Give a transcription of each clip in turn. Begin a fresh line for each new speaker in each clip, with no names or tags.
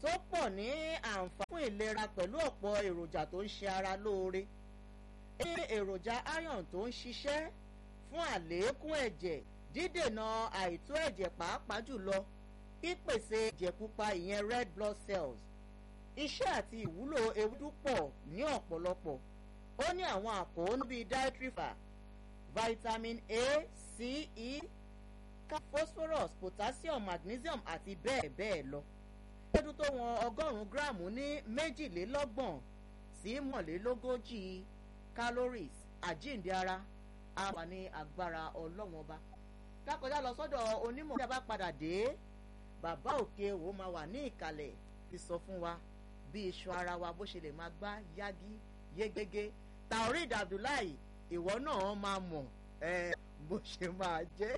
tó pọ̀ ní àǹfààní fún ìlera pẹ̀lú ọ̀pọ̀ èròjà tó ń ṣe ara lóore ní èròjà iron tó ń ṣiṣẹ́ fún àlékún ẹ̀jẹ̀ dídènà àìtó ẹ̀jẹ̀ pàápàá jùlọ pípèsè ẹ̀jẹ̀ pupa ìyẹn red blood cells iṣẹ́ àti ìwúlò ewúdú pọ̀ ní ọ̀pọ̀lọpọ̀ ó ní àwọn àkóónú bíi dietary fiber vitamin a c e phosphorus potassium magnesium àti bẹ́ẹ̀ bẹ́ẹ̀ lọ ewédú tó wọn ọgọ́rùn-ún gíráàmù ní méjìlélọ́gbọ̀n sí mọ̀lélógójì calories àjíǹde ara àǹfààní agbára ọlọ́wọ́n ọba kákọjá lọ sọ́dọ̀ onímọ̀ tí a bá padà dé bàbá òkè òwò máa wà ní ìkàlẹ̀ ti sọ fún wa bí iṣan ara wa bó ṣe lè máa gbá yágí yégégé taoreed abdullahi ìwọ náà máa mọ̀ bó ṣe máa jẹ́.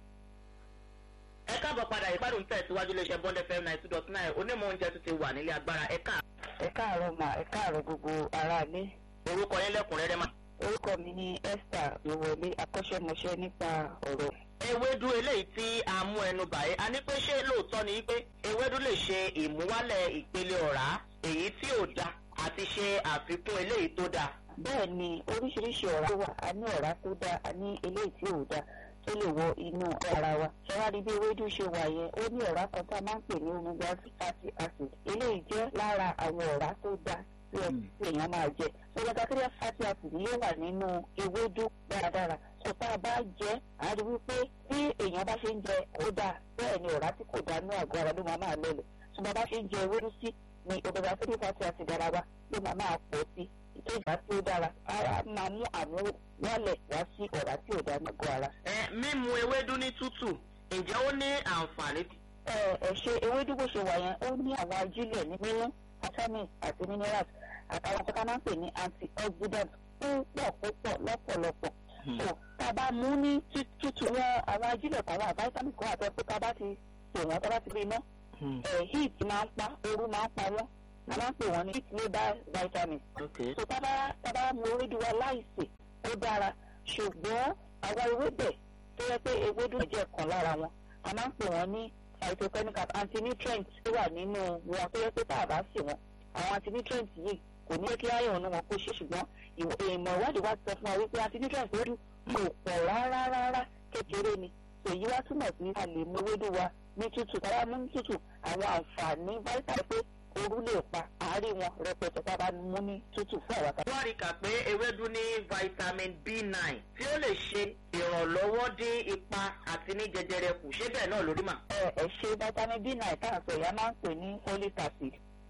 ẹ káàbọ̀ padà ìbádùn tẹ̀síwájú iléeṣẹ́ bond fm nine two dot nine onímọ̀ oúnjẹ tún ti wà nílé agbára ẹ káà.
ẹ káàárọ̀ mà ẹ káàárọ̀ gbogbo aráalé.
orúkọ yín lẹ́kùnrẹ́rẹ́ mà.
orúkọ mi ni esther ìwọlé akọ́ṣẹ́mọṣẹ́ nípa ọ̀rọ̀.
ewédú eléyìí tí a mú ẹnu bàyẹ a ní pé ṣé lóòótọ́ ni pé ewédú lè ṣe ìmúwálẹ̀ ìpele ọ̀rá èyí tí ò da àti ṣe àfikún eléyìí tó da.
bẹ́ẹ̀ ni oríṣiríṣi ọ̀rá wà a ní ọ̀rá tó dáa a ní eléyìí tí ò dáa tó lè wọ inú ara wa. ṣọwárí bí ewédú ṣe wà yẹn ó ní ọ̀rá kan tá a máa ń pè ní omega fatty acid eléyìí jẹ́ lára àwọn ọ̀rá tó dáa tí èèyàn máa jẹ. omega three fatty acid yóò wà nínú ewédú dáradára tó tá a bá jẹ a rí wípé bí èèyàn bá ṣe ń jẹ ó dáa bẹ́ẹ̀ ni ọ̀rá tí kò dáa ní àgọ́ ara ló máa máa lọlẹ̀ ṣùgbọ́n bá ṣe ń jẹ ewédú sí ni omega three fatty acid ara wa ló máa máa pọ̀ sí ìtọ́jà tí ó dára ara máa mú àmú wálẹ̀ wá sí ọ̀rá tí ò dáa ní àgọ́ ara.
ẹ mímu ewédú ní tútù ǹjẹ́ ó ní àǹfààní.
ẹ ẹ ṣe ewédú bó ṣe wà yẹn ó ní àwọn ajílẹ̀ ní nínú vitamins àti minerals àtàwọn tó ká máa ń pè ní antioxidant púpọ̀ púpọ̀ lọ́pọ̀lọpọ̀. so tá a bá mú ní tútù wọn àwọn ajílẹ̀ kan wà vitamins kan àti ẹ̀pẹ́ tá a bá ti pè wọ́n tá a bá ti gbé iná heat máa ń pa ooru máa ń pa wọ́n a máa ń pè wọ́n ní heat labour vitamins. so tá a bá mu ewédú wa láìsè ó dára ṣùgbọ́n àwọn ewébẹ̀ tó yẹ pé ewédú jẹ́ kan lára wọn a máa ń pè wọ́n ní phytochemical antinutrients tó wà nínú wọn tó yẹ pé tá a bá sè wọn àwọn antinutrients yìí kò ní kí iron ní wọn kó ṣe ṣùgbọ́n ìmọ̀ ìwádìí wa sọ fún wa wípé antinutrients ewédú kò pọ̀ rárá rárá kékeré ni èyí wá túmọ̀ sí a lè mú ewédú wa ní tútù tá a bá mú ní tútù àwọn àǹfààní vitamin pé ooru lè pa àárín wọn rẹpẹtẹ tá a bá mú ní tútù fún àwọn àtàwọn.
wọ́n rí kà pé ewédú ní vitamin b nine tí ó lè ṣe ìrànlọ́wọ́ dín ipa àti ní jẹjẹrẹ kù ṣé bẹ́ẹ̀ náà lórí mà.
ẹ ẹ ṣe vitamin b nine tá à ń sọ ìyá máa ń pè ní folic acid.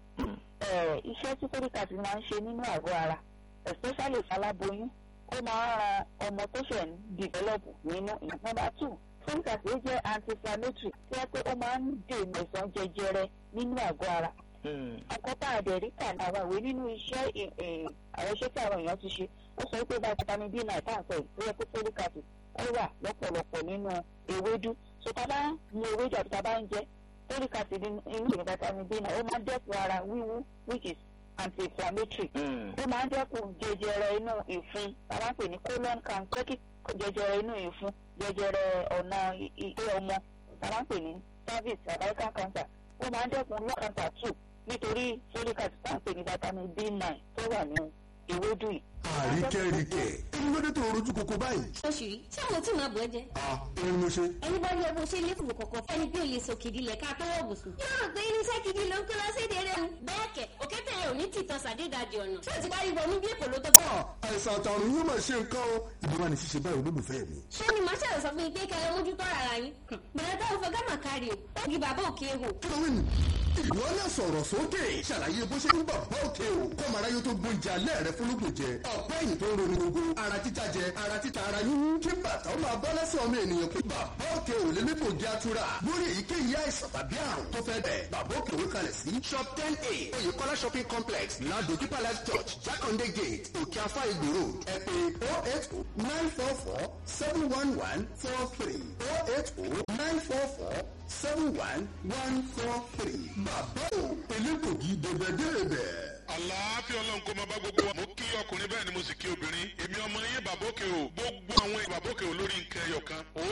ẹ iṣẹ́ tí folic acid máa ń ṣe nínú àgọ́ ara especially faláboyún ó máa ń ran ọmọ tó ṣẹ̀ ń develop nínú ìyẹn number two folic acid jẹ́ anti-inflammatory tí wọ́n pé ó máa ń dènà ìsàn jẹjẹrẹ nínú àgọ́ ara àkọ́tà àdẹ̀ríkà ní àwọn ìwé nínú iṣẹ́ àwọn iṣẹ́ tí àwọn èèyàn ti ṣe ó sọ pé vitamin b nine tá à ń sọ yìí tó yẹ pé folic acid ó wà lọ́pọ̀lọpọ̀ nínú ewédú so tá a bá mu ewédú àti tá a bá ń jẹ folic acid inú ìrìn vitamin b nine ó máa ń dẹ́kun ara wíwú which is anti-inflammatory ó máa ń dẹ́kun jẹjẹrẹ inú ìfun tá a bá ń pè ní colon cancer kí jẹjẹrẹ inú ìfun jẹjẹrẹ ọ̀nà ilé ọmọ tá a bá ń pè ní cervix cervical cancer ó máa ń dẹ́kun lung cancer too nítorí folic acid tá à ń pè ní vitamin b nine tó wà ní ewédú yìí.
àríkẹ́ríkẹ́ ẹni ló dé tó rojú koko báyìí.
oṣù yìí tí àwọn tí màá bọ̀ ẹ́ jẹ́.
a ẹni mo ṣe.
ẹni bá yẹ bó ṣe lé fún kọ̀kọ̀ fẹ́ni bí olè sòkìdí lẹ̀ ká tó wọ̀ bùsùn. yóò rò pé irinṣẹ́ gidi ló ń kó lọ séde rẹ̀ mu. bẹ́ẹ̀ kẹ̀ òkété yẹn ò ní tìtàn sàdédàjì ọ̀nà. tí o ti kárí wọnú bí èkó ló tó kọ́.
àìsàn àtàrùn yóò máa ṣe nǹkan o ìjọba ní ṣíṣe báyìí olólùfẹ́ mi.
ṣé ni màá ṣàlọ́ sọ fún yín pé kẹrẹ mójútó ara yín. bẹ̀rẹ̀ táwọn fẹ́ gámà kárí o. ó di bàbá òkè hò.
kílówìn ìwọ náà sọ̀rọ̀ sókè ṣàlàyé bó ṣe ń bọ̀ bá òkè o kọ́mọ aráyé tó gbóúnjẹ alẹ́ rẹ fúnlùkùn jẹ ọ̀pẹ́ yìí tó ń ronú gbogbo ara títa jẹ ara títa ara yín kí bàtà ó máa bọ́ lẹ́sẹ̀ ọmọ ènìyàn pé bàbá òkè ò lè nípò jẹ́ àtúrà lórí èyíkéyìí àìsàn tàbí àrùn tó fẹ́ bẹ̀ bàbá òkè òwe kalẹ̀ sí shop ten a oyèkọ́lá shopping complex ládojúkọ palace church jákàndé gate òkè afá ìgbò road ẹ pé oh eight oh nine four four seven one one four three oh eight oh nine four four seven one one four three bàbá o elégbògi dèbèdèbè.
àlàáfíà ọlọ́run kó máa bá gbogbo wa. mo kí ọkùnrin bẹ́ẹ̀ ni mo sì kí obìnrin. èmi ọmọ yín bàbókè o gbogbo àwọn bàbókè o lórí nǹkan ẹyọ kan.